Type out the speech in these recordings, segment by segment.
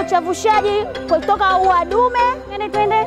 uchavushaji kutoka ua dume. Twende twende.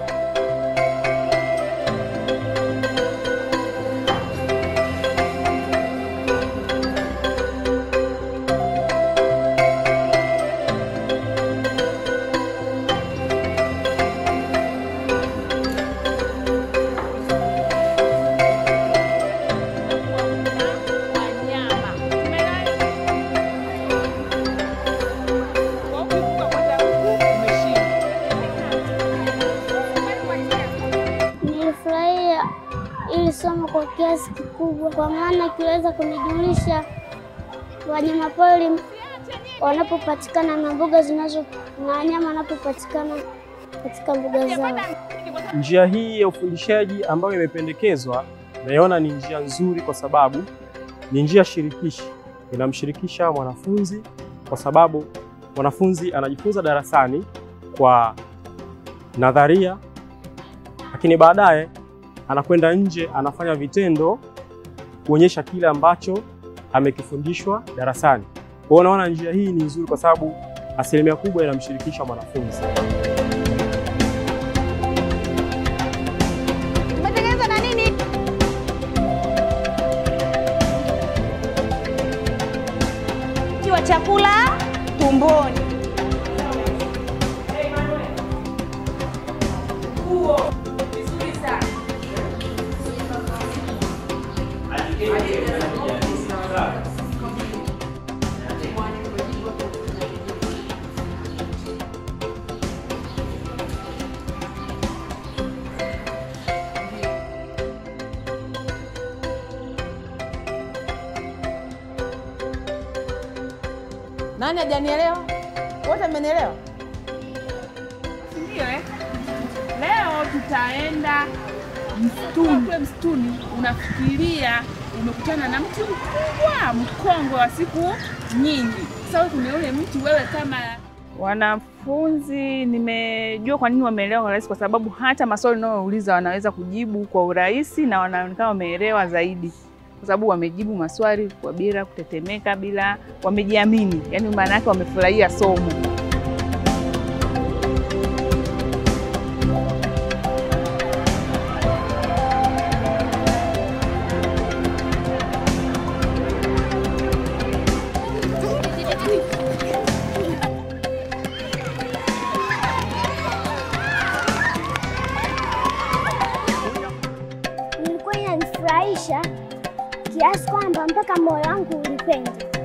Nilifurahia ili somo kwa kiasi kikubwa, kwa maana ikiweza kunijumulisha wanyamapori wanapopatikana na mbuga zinazo na wanyama wanapopatikana katika mbuga zao. Njia hii ya ufundishaji ambayo imependekezwa naiona ni njia nzuri, kwa sababu ni njia shirikishi, inamshirikisha mwanafunzi, kwa sababu mwanafunzi anajifunza darasani kwa nadharia, lakini baadaye anakwenda nje, anafanya vitendo kuonyesha kile ambacho amekifundishwa darasani. Kwa hiyo naona njia hii ni nzuri, kwa sababu asilimia kubwa inamshirikisha mwanafunzi. Umetengeneza na nini? Kiwa chakula tumboni. Nani hajanielewa? Wote mmenielewa? Ndio eh? Leo tutaenda msituni. Kule msituni unafikiria umekutana na mti mkubwa mkongwe wa siku nyingi. Sasa wewe kwenye ule mti wewe kama wanafunzi, nimejua kwa nini wameelewa kwa urahisi, kwa sababu hata maswali unayouliza wanaweza kujibu kwa urahisi na wanaonekana wameelewa zaidi, kwa sababu wamejibu maswali kwa bila kutetemeka, bila wamejiamini, yaani maana yake wamefurahia somo. Ilikuwa inanifurahisha kiasi kwamba mpaka moyo wangu ulipenda.